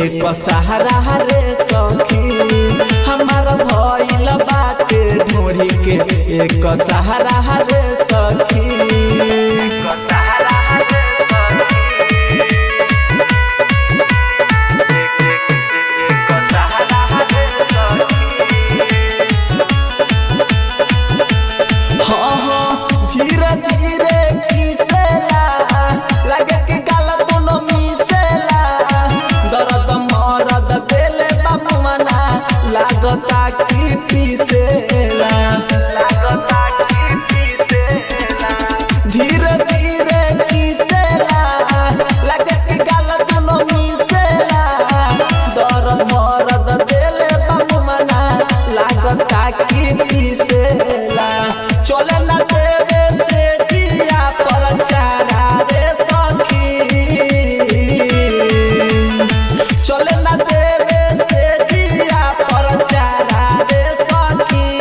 एक सहारा रे सखी हमार भइल बाटे ढोरी के एक सहारा रे सखी हाँ हाँ धीरे धीरे किसेला लगे कि गाल दोनों मिसेला दर्द मरद देले बाबू मना लागता कि पीसेला धीरे धीरे किसेला लगे कि गाल दोनों मिसेला दर्द मरद देले बाबू मना लागता कि पीसेला चले ना देवे से जिया पर चारा रे सखी चले ना देवे से जिया पर चारा रे सखी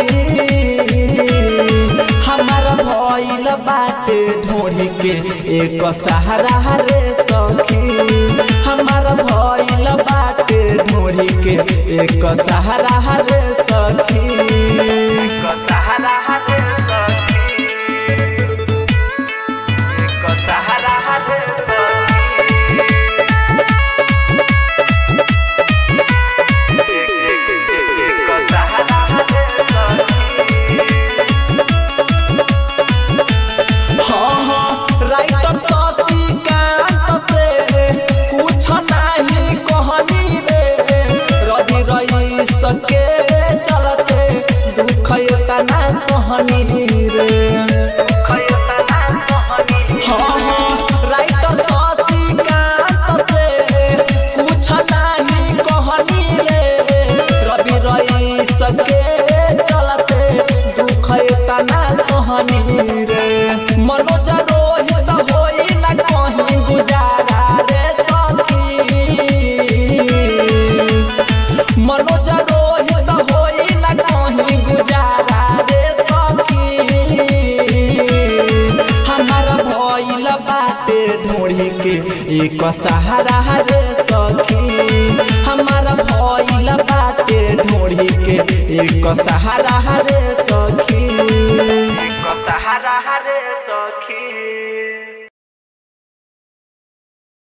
हमार भइल बाटे ढोढ़ी के एक सहारा रे सखी हमार भइल बाटे ढोढ़ी के एक सहारा रे सखी हाँ हाँ राइटर शशिकांत से कुछ नहीं कहनी रे रवि रही सके चलते दुख तना सहनी रे हाँ हाँ राइटर शशिकांत से कुछ नहीं कहनी रे रवि रही सके चलते दुख तना सहनी रे मनोज रोहित होई न कहीं गुजारा रे सखी मनोज रोहित होई न कहीं गुजारा रे सखी हमार भइल बाटे ढोढ़ी के एक सहारा रे सखी हमार भइल बाटे ढोढ़ी के एक सहारा रे सखी सहारा रे सखी